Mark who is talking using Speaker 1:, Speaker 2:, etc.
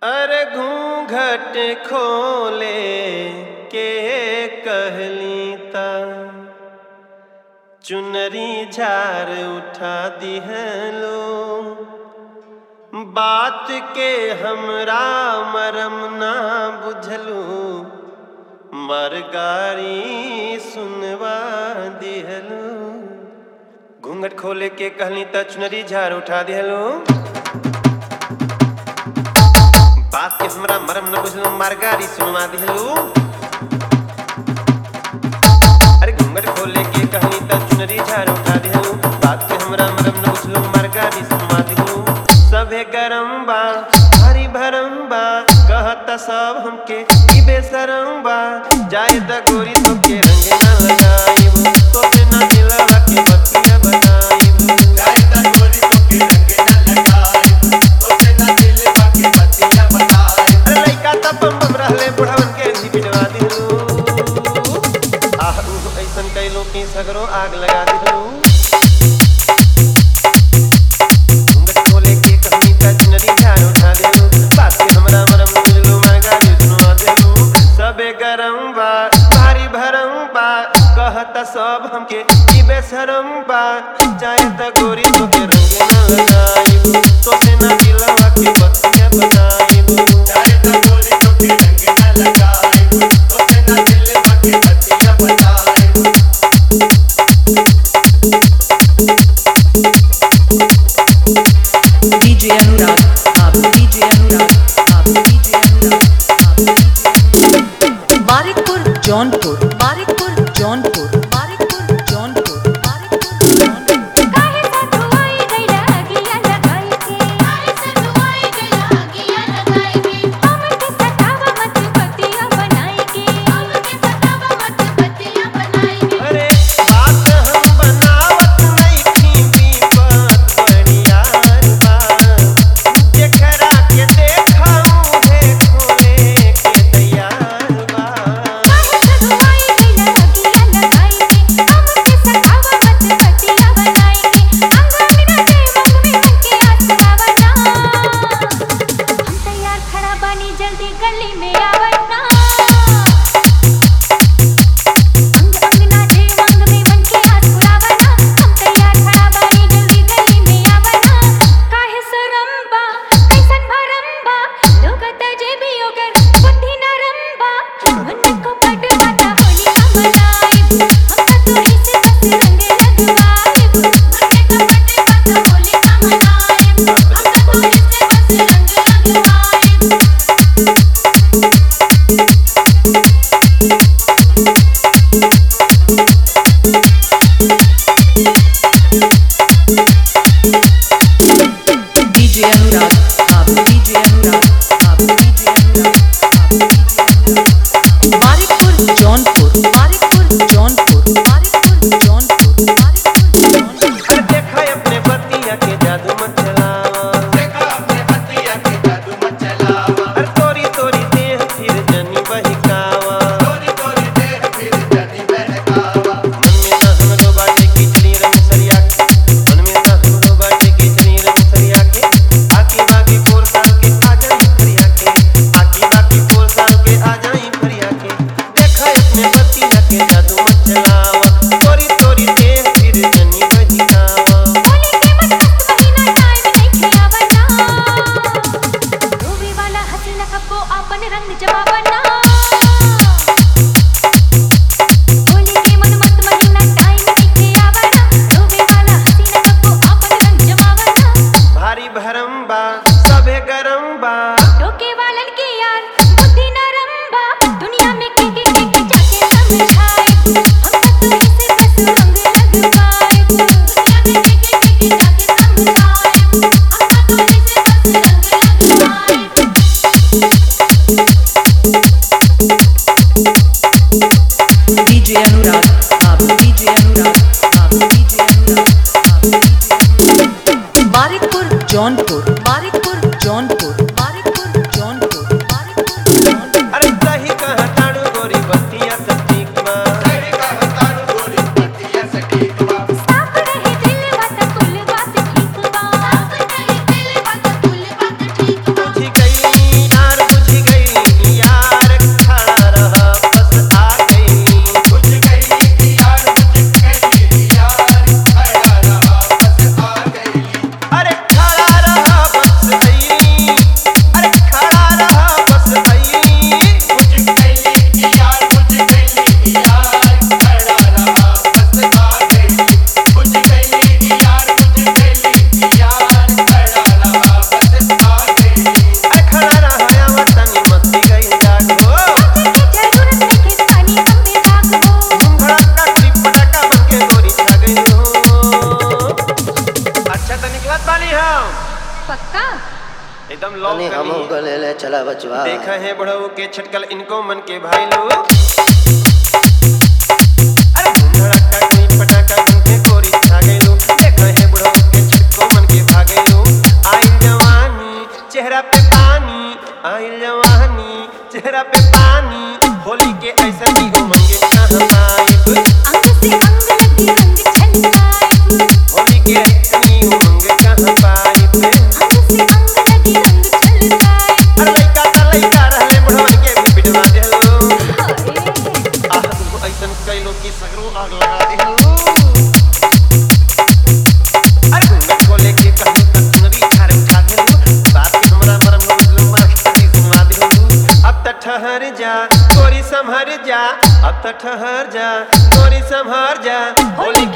Speaker 1: अरे घूंघट खोले के कहली ता चुनरी झार उठा दिहलो बात के हमरा मरम ना बुझलू मरगारी सुनवा दिहलो घूंघट खोले के कहली त चुनरी झार उठा दिहलो बात के हमरा मरम न बुझलो मरगारी सुनवा दिहलो अरे घूंघट खोले के कहनी त चुनरी झार उठा दिहलो बात के हमरा मरम न बुझलो मरगारी सुनवा दिहलो सभे गरम बा हरी भरम बा कहत सब हमके ई बेशरम बा जाए त गोरी तो के रंग ना लगाइब तो से ना दिलवा के बतिया बनाइब अरे लइका त बम बम रहले बुढ़वन के भी पिटवा दिलू आह उ ऐसन कैलो कि सगरो आग लगा दिलू घूंघट खोले के कहनी त चुनरी झाड़ उठा देलू बात के हमरा मरम मिललू मरगा जुझनुआ देलू सबे गरम बा भारी भरम बा कहत सब हमके ई बेशरम बा चाहे त गोरी तो के रंग ना लगाइब तो से ना दिलवा के बतिया बनाइब
Speaker 2: DJ Anurag, Babu DJ Anurag, Babu DJ Anurag, Babu DJ Anurag. Barikpur, Jaunpur, Barikpur, Jaunpur, Barikpur, Jaunpur, Barikpur, Jaunpur.
Speaker 3: काहे सतुआई गइला अगिया लगाई के काहे सतुआई गइला अगिया लगाई के हमके सतावा मत बतिया बनाई के हमके सतावा मत बतिया बनाई के
Speaker 1: अरे बात हम बनावत नइखी विपत बड़ियार बा जेकरा के देखाऊं है खोले के तैयार बा
Speaker 3: काहे सतुआई गइला अगिया लगाई के हमके सतावा मत बतिया बनाई के अंगा बिना देवंग में हमके आसरावा ना हम तैयार खड़ा बानी जल्दी गली में आवना अंग अंग नाचे मंग में मन के आस पुरावना हम तैयार खड़ा बानी जल्दी गली में आवना काहे शरम बा कैसन भरम बा लोग तजे भी ओकर बुद्धि नरम बा मन को पट पाता होली हम लाइब हम त तू ही से बस रंग लगवाइब मन को पट पाता होली हम लाइब हम त तू ही से बस रंग लगवाइब
Speaker 2: DJ Anurag, Babu DJ Anurag, Babu DJ Anurag, Babu DJ Anurag. Barikpur, Jaunpur, Barikpur, Jaunpur, Barikpur, Jaunpur, Barikpur, Jaunpur.
Speaker 1: अरे देखा अपने बतिया के जादू मत चलावा अरे तोरी तोरी देह फिर जनी बहिकावा मन में ना हमरो बाटे खिचड़ी रंग सरिया के मन में ना हमरो बाटे खिचड़ी रंग सरिया के आकी बाकी फोर साल के आ जाई फरिया के आकी बाकी फोर साल के आ जाई फरिया के देखा अपने बतिया के जादू मत चलावा तोरी तोरी देह फिर जनी बहिकावा
Speaker 3: होली के मत महीना टाइम नहीं खियावना रोवे वाला हसीना कब्बो आपन रंग जमावना होली के मन मत महीना टाइम नहीं खियावना रोवे वाला हसीना कब्बो आपन रंग जमावना
Speaker 1: भारी भरम बा सभे गरम बा
Speaker 3: टोके वालन के यार बुद्धि नरम बा दुनिया में के के के के जाके समझाए हम तो तू ही से बस रंग लगवाए दुनिया में के के के के जाके समझाए हम तो तू ही से बस रंग लगवाए
Speaker 4: चला बचवा
Speaker 1: देखा है बड़ऊ के छटकल इनको मन के भाई लोग अरे धूम धड़ाका कोई पटाखा घूमते कोरी छा गए लो देखा है बड़ऊ के छटको मन के भागे लो आइल जवानी चेहरा पे पानी आइल जवानी चेहरा पे पानी होली के ऐसा की उमंगे कहाँ पाए
Speaker 3: अंग से अंग लगी रंग छलकाए
Speaker 1: होली के ऐसी उमंग कहाँ पाए
Speaker 3: अंग से अंग लगी रंग छलकाए
Speaker 1: अरे लइका ता लइका रहले बुढ़वन के भी पिटवा देलो
Speaker 3: हाय
Speaker 1: आह तुम ऐसन कैलो की सगरो आग लगा देलो अरे घूंघट खोले के कहूं त सुनरी ठारे उठा देलो बात के हमरा मरम लो मर की सुना देलो अब त ठहर जा गोरी संभर जा अब त ठहर जा गोरी संभर जा होली